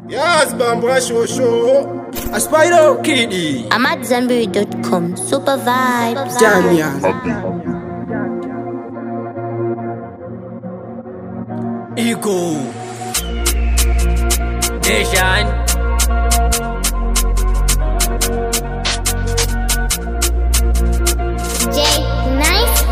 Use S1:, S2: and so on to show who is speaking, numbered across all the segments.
S1: Yes, Bambra Show Show. A Spider Kitty.
S2: I'm at Zambiri.com. Super vibes.
S1: Damian.
S3: Ego Nation
S2: J Nice.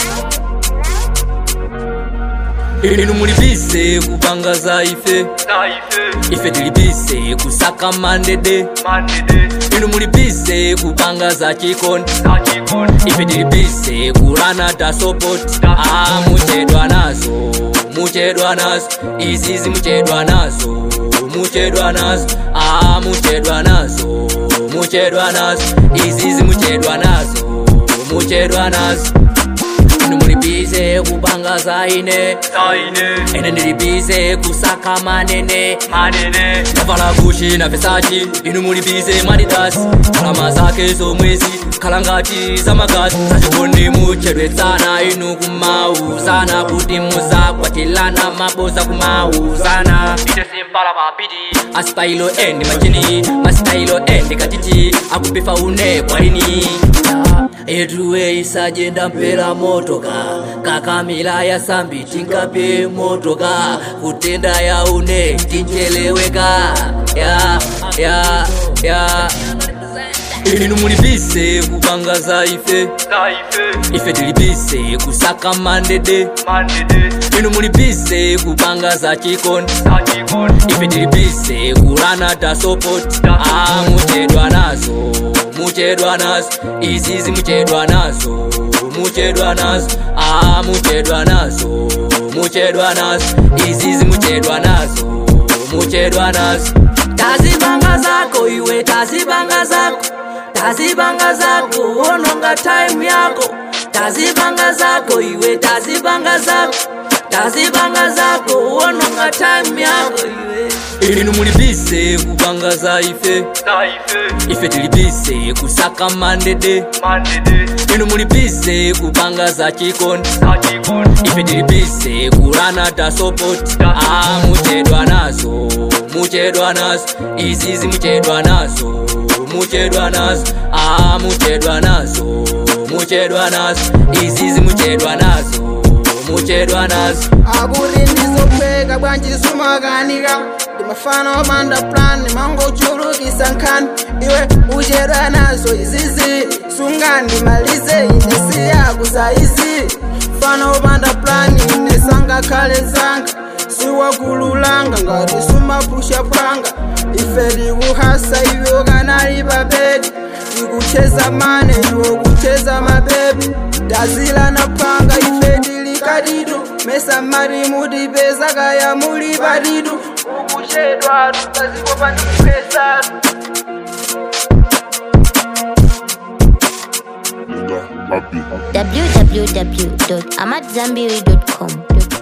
S3: inu muli bise kupangaza ife ife tili bise kusaka mandede inu muli bise kupangaza chikondi ife tili bise kulana ta support ah muchedwa nazo muchedwa nazo izizi muchedwa nazo muchedwa nazo ah muchedwa nazo muchedwa nazo izizi muchedwa nazo muchedwa nazo inu mulibize kupangaza ine ene ndilibize kusaka manene navala gushi na vesachi inu mulibize madidasi kalama zake zomwezi khala ngati zamagazi zachikondi muchedwetsana inu kumauzana kuti muzakwatilana maboza kumauzana ite simpala mapiti asitailo endi machini masitailo endi katiti akupifa une kwalini etuwe isajenda mpera motoka kakamila ya sambi tinkape motoka kutenda ya une tincheleweka ya ya ya inu mulibise kupangaza ife ife tilibise kusaka mandede inu mulibise kupangaza chikondi ife tilibise kulana ta support ah muchedwa nazo muchedwa nazo izizi muchedwa nazo muchedwa nazo ah muchedwa nazo muchedwa nazo izizi muchedwa nazo muchedwa nazo tazibanga zako iwe tazibanga zako tazibanga zako ononga time yako tazibanga zako iwe tazibanga zako tazibanga zako ononga time yako iwe inu mulibise kupangaza ife ife tilibise kusaka mandede inu mulibise kupangaza chikondi ife tilibise kulana ta support ah muchedwa nazo muchedwa nazo izizi muchedwa nazo muchedwa nazo ah muchedwa nazo muchedwa nazo izizi muchedwa nazo muchedwa nazo
S1: Aburi ndizopheka bwanjisumakanika ndimafana obanda plan mangochulukisa nkhani iwe uchedwa nazo izizi sungandimalize ine siyakuza izi fana obanda plan ine sangakhale zanga siwakululanga ngati sumapusha pwanga ife likuhasa iwe kanali babedi ikucheza mane iwe kucheza mabebi dazila na panga ife tilikadidu mesa mari mudipeza kaya muli padidu ukuchedwa tutazikopa ndikupesatu
S2: www.amatzambiri.com.